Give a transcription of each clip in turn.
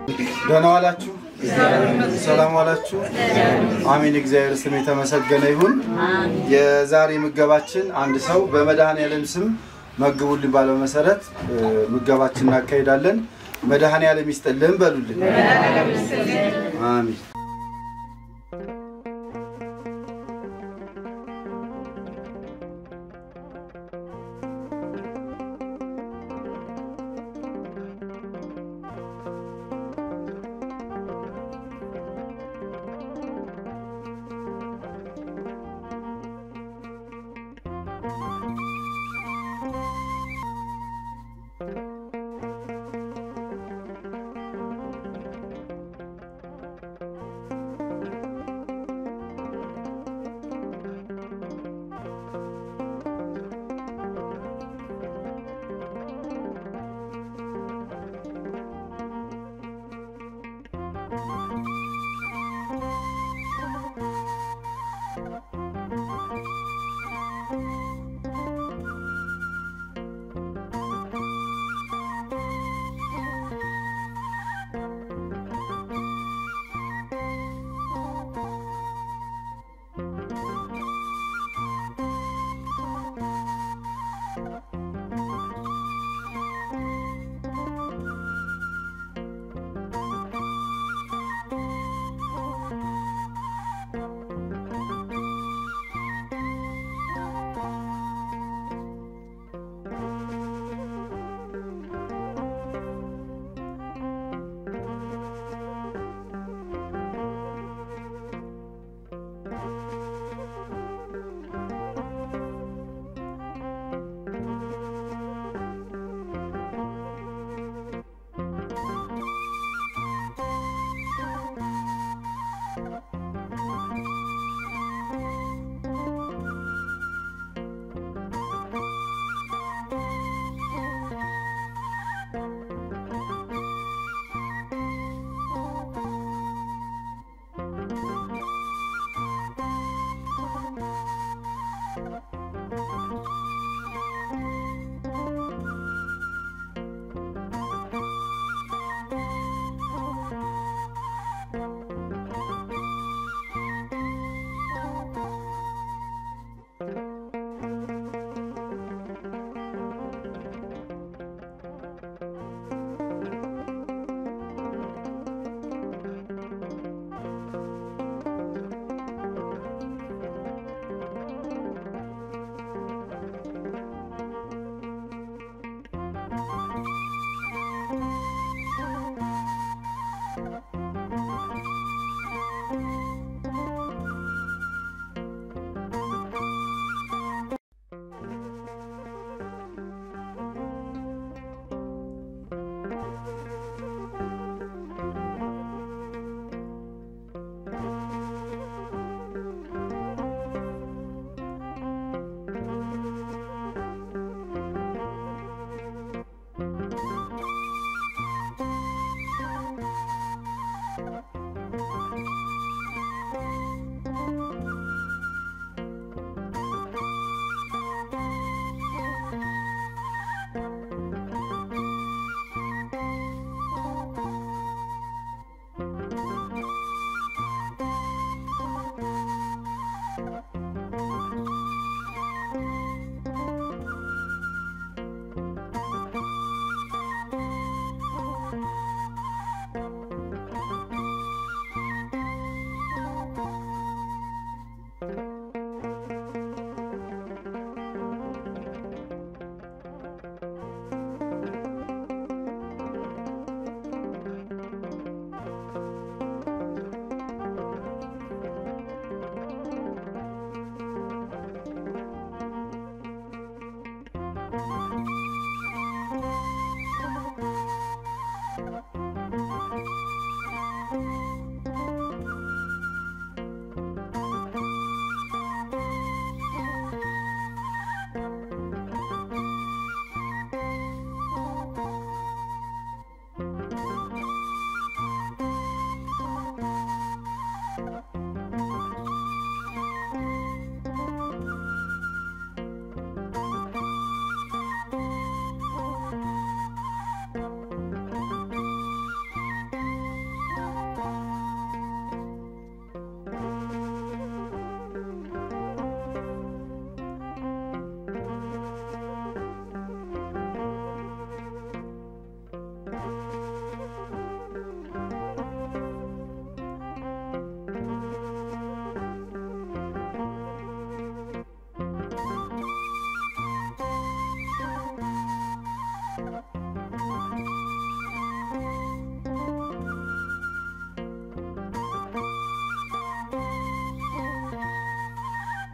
ደህና ዋላችሁ? ሰላም ዋላችሁ? አሜን። እግዚአብሔር ስም የተመሰገነ ይሁን። የዛሬ ምገባችን አንድ ሰው በመድኃኔዓለም ስም መግቡልን ባለው መሰረት እ፣ ምገባችን እናካሄዳለን። መድኃኔዓለም ይስጥልን በሉልን። አሜን።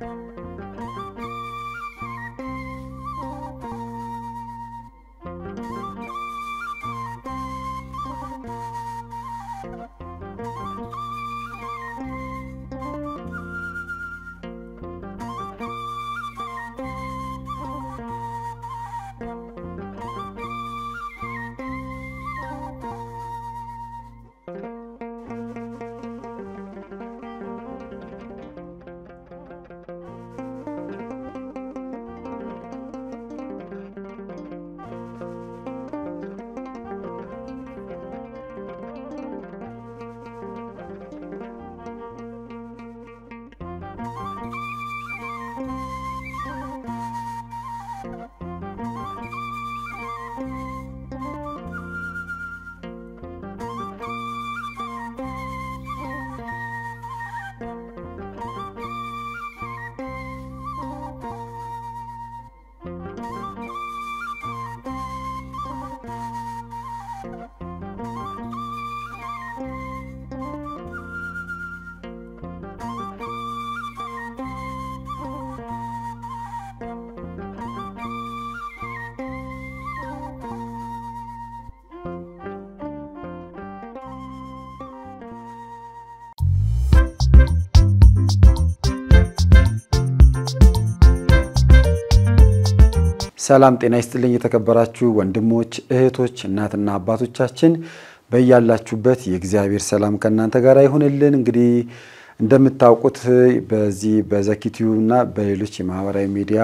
ሰላም ጤና ይስጥልኝ። የተከበራችሁ ወንድሞች እህቶች፣ እናትና አባቶቻችን በያላችሁበት የእግዚአብሔር ሰላም ከእናንተ ጋር ይሁንልን። እንግዲህ እንደምታውቁት በዚህ በዘኪቲዩ እና በሌሎች የማህበራዊ ሚዲያ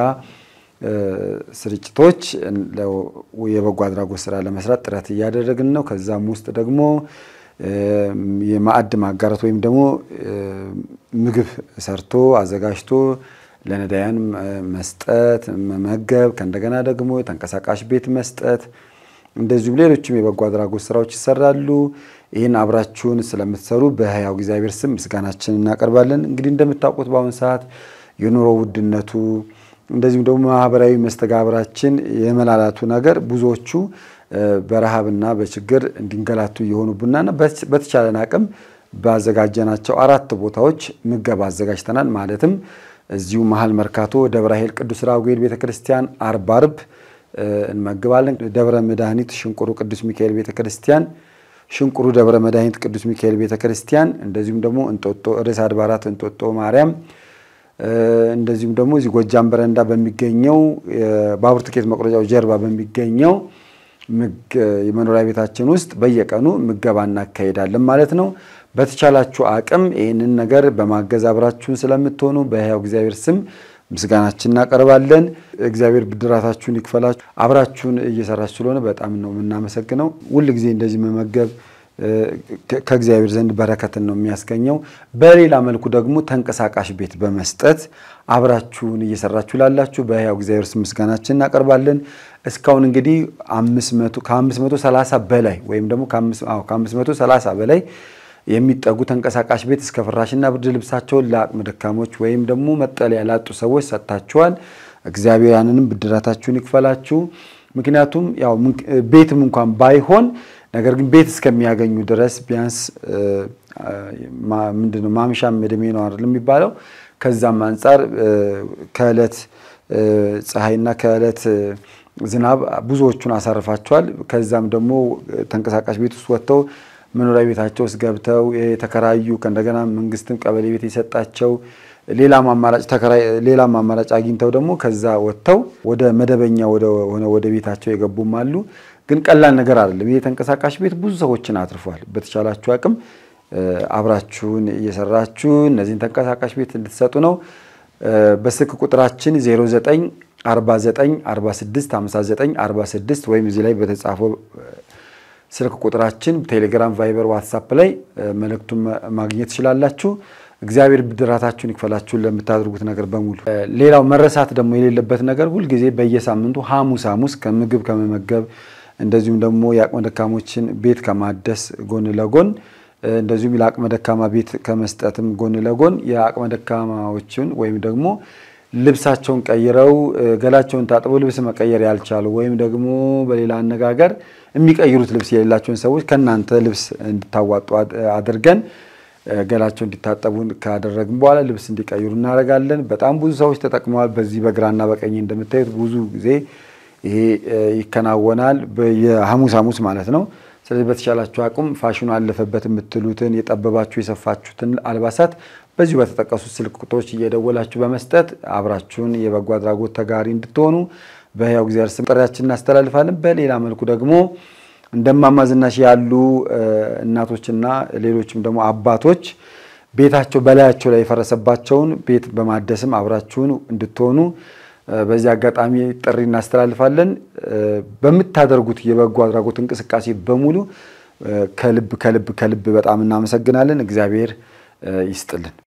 ስርጭቶች የበጎ አድራጎት ስራ ለመስራት ጥረት እያደረግን ነው። ከዛም ውስጥ ደግሞ የማዕድ ማጋራት ወይም ደግሞ ምግብ ሰርቶ አዘጋጅቶ ለነዳያን መስጠት መመገብ፣ ከእንደገና ደግሞ ተንቀሳቃሽ ቤት መስጠት፣ እንደዚሁም ሌሎችም የበጎ አድራጎት ስራዎች ይሰራሉ። ይህን አብራችሁን ስለምትሰሩ በሕያው እግዚአብሔር ስም ምስጋናችን እናቀርባለን። እንግዲህ እንደምታውቁት በአሁኑ ሰዓት የኑሮ ውድነቱ እንደዚሁም ደግሞ ማህበራዊ መስተጋብራችን የመላላቱ ነገር ብዙዎቹ በረሃብና በችግር እንዲንገላቱ እየሆኑብናና በተቻለን አቅም ባዘጋጀናቸው አራት ቦታዎች ምገባ አዘጋጅተናል። ማለትም እዚሁ መሀል መርካቶ ደብረ ኃይል ቅዱስ ራጉኤል ቤተክርስቲያን አርብ አርብ እንመግባለን። ደብረ መድኃኒት ሽንቁሩ ቅዱስ ሚካኤል ቤተክርስቲያን፣ ሽንቁሩ ደብረ መድኃኒት ቅዱስ ሚካኤል ቤተክርስቲያን፣ እንደዚሁም ደግሞ እንጦጦ ርዕሰ አድባራት እንጦጦ ማርያም፣ እንደዚሁም ደግሞ እዚህ ጎጃም በረንዳ በሚገኘው ባቡር ትኬት መቁረጫው ጀርባ በሚገኘው የመኖሪያ ቤታችን ውስጥ በየቀኑ ምገባ እናካሄዳለን ማለት ነው። በተቻላችሁ አቅም ይህንን ነገር በማገዝ አብራችሁን ስለምትሆኑ በሕያው እግዚአብሔር ስም ምስጋናችን እናቀርባለን። እግዚአብሔር ብድራታችሁን ይክፈላችሁ። አብራችሁን እየሰራችሁ ስለሆነ በጣም ነው የምናመሰግነው። ሁል ጊዜ እንደዚህ መመገብ ከእግዚአብሔር ዘንድ በረከትን ነው የሚያስገኘው። በሌላ መልኩ ደግሞ ተንቀሳቃሽ ቤት በመስጠት አብራችሁን እየሰራችሁ ላላችሁ በሕያው እግዚአብሔር ስም ምስጋናችን እናቀርባለን። እስካሁን እንግዲህ ከ530 በላይ ወይም ደግሞ ከ530 በላይ የሚጠጉ ተንቀሳቃሽ ቤት እስከ ፍራሽና ብርድ ልብሳቸውን ለአቅመ ደካሞች ወይም ደግሞ መጠለያ ላጡ ሰዎች ሰጥታችኋል። እግዚአብሔር ያንንም ብድራታችሁን ይክፈላችሁ። ምክንያቱም ያው ቤትም እንኳን ባይሆን ነገር ግን ቤት እስከሚያገኙ ድረስ ቢያንስ ምንድነው ማምሻም እድሜ ነው አይደል የሚባለው። ከዛም አንጻር ከዕለት ፀሐይና ከዕለት ዝናብ ብዙዎቹን አሳርፋቸዋል። ከዛም ደግሞ ተንቀሳቃሽ ቤት ውስጥ ወጥተው መኖሪያ ቤታቸው ውስጥ ገብተው የተከራዩ ከእንደገና መንግስትም ቀበሌ ቤት የሰጣቸው ሌላም አማራጭ ተከራይ ሌላም አማራጭ አግኝተው ደግሞ ከዛ ወጥተው ወደ መደበኛ ሆነ ወደ ቤታቸው የገቡም አሉ። ግን ቀላል ነገር አይደለም። ይህ ተንቀሳቃሽ ቤት ብዙ ሰዎችን አትርፏል። በተቻላችሁ አቅም አብራችሁን እየሰራችሁ እነዚህን ተንቀሳቃሽ ቤት እንድትሰጡ ነው። በስልክ ቁጥራችን 09 49 46 59 46 ወይም እዚህ ላይ በተጻፈው ስልክ ቁጥራችን ቴሌግራም፣ ቫይበር፣ ዋትሳፕ ላይ መልእክቱን ማግኘት ትችላላችሁ። እግዚአብሔር ብድራታችሁን ይክፈላችሁን ለምታደርጉት ነገር በሙሉ። ሌላው መረሳት ደግሞ የሌለበት ነገር ሁልጊዜ በየሳምንቱ ሐሙስ ሐሙስ ከምግብ ከመመገብ እንደዚሁም ደግሞ የአቅመ ደካሞችን ቤት ከማደስ ጎን ለጎን እንደዚሁም ለአቅመ ደካማ ቤት ከመስጠትም ጎን ለጎን የአቅመ ደካማዎችን ወይም ደግሞ ልብሳቸውን ቀይረው ገላቸውን ታጥበው ልብስ መቀየር ያልቻሉ ወይም ደግሞ በሌላ አነጋገር የሚቀይሩት ልብስ የሌላቸውን ሰዎች ከእናንተ ልብስ እንድታዋጡ አድርገን ገላቸው እንዲታጠቡ ካደረግን በኋላ ልብስ እንዲቀይሩ እናደርጋለን። በጣም ብዙ ሰዎች ተጠቅመዋል። በዚህ በግራና በቀኝ እንደምታዩት ብዙ ጊዜ ይሄ ይከናወናል፣ የሐሙስ ሐሙስ ማለት ነው። ስለዚህ በተቻላችሁ አቁም ፋሽኑ አለፈበት የምትሉትን የጠበባችሁ የሰፋችሁትን አልባሳት በዚሁ በተጠቀሱት ስልክ ቁጥሮች እየደወላችሁ በመስጠት አብራችሁን የበጎ አድራጎት ተጋሪ እንድትሆኑ በሕያው እግዚአብሔር ስም ጥሪያችን እናስተላልፋለን። በሌላ መልኩ ደግሞ እንደማማ ዝናሽ ያሉ እናቶችና ሌሎችም ደግሞ አባቶች ቤታቸው በላያቸው ላይ የፈረሰባቸውን ቤት በማደስም አብራችሁን እንድትሆኑ በዚህ አጋጣሚ ጥሪ እናስተላልፋለን። በምታደርጉት የበጎ አድራጎት እንቅስቃሴ በሙሉ ከልብ ከልብ ከልብ በጣም እናመሰግናለን። እግዚአብሔር ይስጥልን።